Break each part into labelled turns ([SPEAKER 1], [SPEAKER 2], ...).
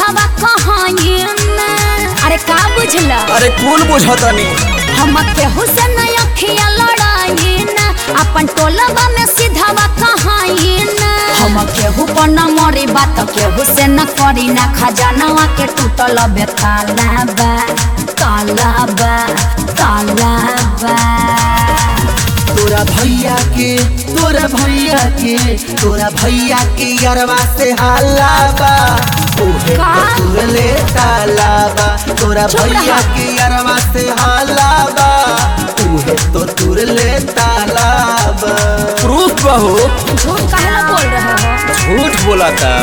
[SPEAKER 1] सीधावा कहानी अरे का बुझला
[SPEAKER 2] अरे कौन बुझतनी
[SPEAKER 1] हम केहू से न अखिया लड़ाई न अपन टोलवा में सीधावा कहाई न हम केहू पर न मरी बात केहू से न करी न खजानवा के टूटल बे ताला बा ताला बा ताला बा
[SPEAKER 3] तोरा भैया के तोरा भैया के तोरा भैया के यरवा से हल्ला बा ओहे
[SPEAKER 1] का?
[SPEAKER 3] तुरले ताला बा तोरा
[SPEAKER 1] चुप
[SPEAKER 3] भैया
[SPEAKER 1] रहा।
[SPEAKER 3] के यरवा से हल्ला बा ओहे तो तुरले ताला बा
[SPEAKER 2] प्रूफ बहू
[SPEAKER 1] झूठ कहला बोल रहे हो
[SPEAKER 2] झूठ बोला था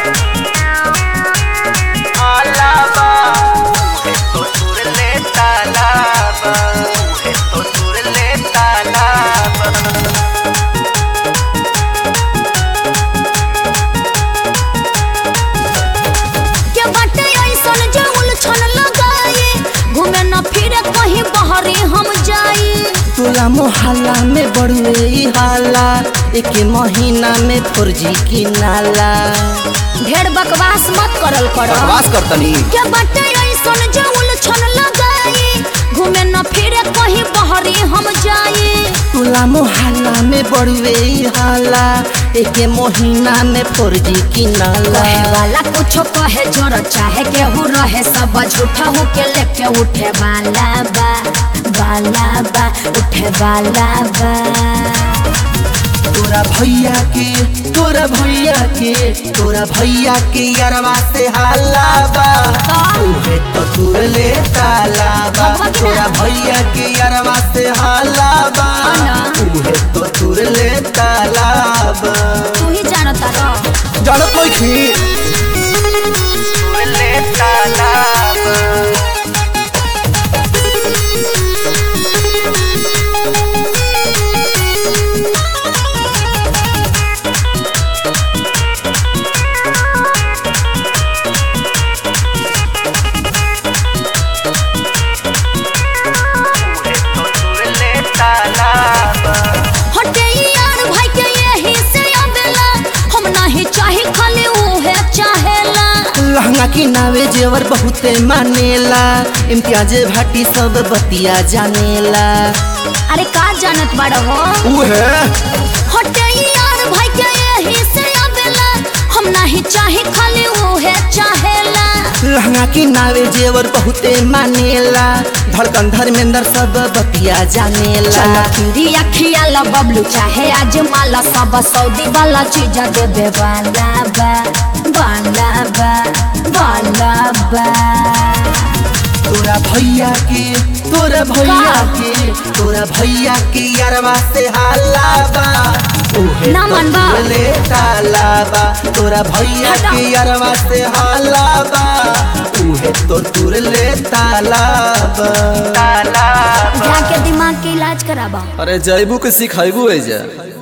[SPEAKER 3] ताला बा ओहे तो तुरले ताला बा ओहे तो तुरले ताला बा
[SPEAKER 1] के बाटे ऐसन जे उलझन लगाई घूमे न फिरे कहीं बहरे हम जाई
[SPEAKER 3] तोला मोहल्ला में बड़ुए ई हाला एक महीना में फर्जी की नाला
[SPEAKER 1] ढेर बकवास मत करल करो
[SPEAKER 2] बकवास करतनी
[SPEAKER 1] के बाटे ऐसन जे उलझन लगाई घूमे न फिरे कहीं बहरे हम जाई
[SPEAKER 3] तोला मोहल्ला में बड़ुए ई हाला एक महीना में फर्जी की नाला
[SPEAKER 1] कहे वाला कुछो कहे जोर चाहे केहू रहे सब झूठा हो के लेके उठे वाला बा वाला बा उठे वाला बा
[SPEAKER 3] तोरा भैया के तोरा भैया के तोरा भैया के यरवा से हाला बा उहे तो तुरले ताला बा
[SPEAKER 1] भगवा की
[SPEAKER 3] तोरा
[SPEAKER 1] ना?
[SPEAKER 3] भैया के यरवा से हाला बा
[SPEAKER 1] ना?
[SPEAKER 3] उहे तो तुरले ताला बा
[SPEAKER 1] तू ही जानता रह
[SPEAKER 2] जानत नहीं थी
[SPEAKER 3] तुरले ताला बा
[SPEAKER 1] हटे यार भाई के यही से अबेला हम नहीं चाहे खाली उहे चाहेला
[SPEAKER 3] लहंगा की नावे जेवर बहुते मानेला इम्तियाज भाटी सब बतिया जानेला
[SPEAKER 1] अरे का जानत बड़ हो
[SPEAKER 2] ऊ है
[SPEAKER 1] हटे यार भाई के यही से अबेला हम नहीं चाहे खाली उहे चाहेला
[SPEAKER 3] लहंगा की नावे जेवर बहुते मानेला धड़कन धर्मेंद्र सब बतिया जानेला
[SPEAKER 1] चलो फिरी अखिया ला बबलू चाहे आज माला सब सऊदी वाला चीज दे दे वाला बा वाला बा वाला बा
[SPEAKER 3] तोरा भैया के तोरा भैया
[SPEAKER 1] का?
[SPEAKER 3] के तोरा भैया के यारवा से हाला बा ओहे
[SPEAKER 1] ना
[SPEAKER 3] तो
[SPEAKER 1] मनबा।
[SPEAKER 3] तुरले ताला बा तोरा भैया
[SPEAKER 1] हटाओ।
[SPEAKER 3] के यारवा से हाला बा उहे तो तुरले ताला बा ताला
[SPEAKER 1] जाके दिमाग के इलाज कराबा
[SPEAKER 2] अरे जैबू के सिखाइबू है जा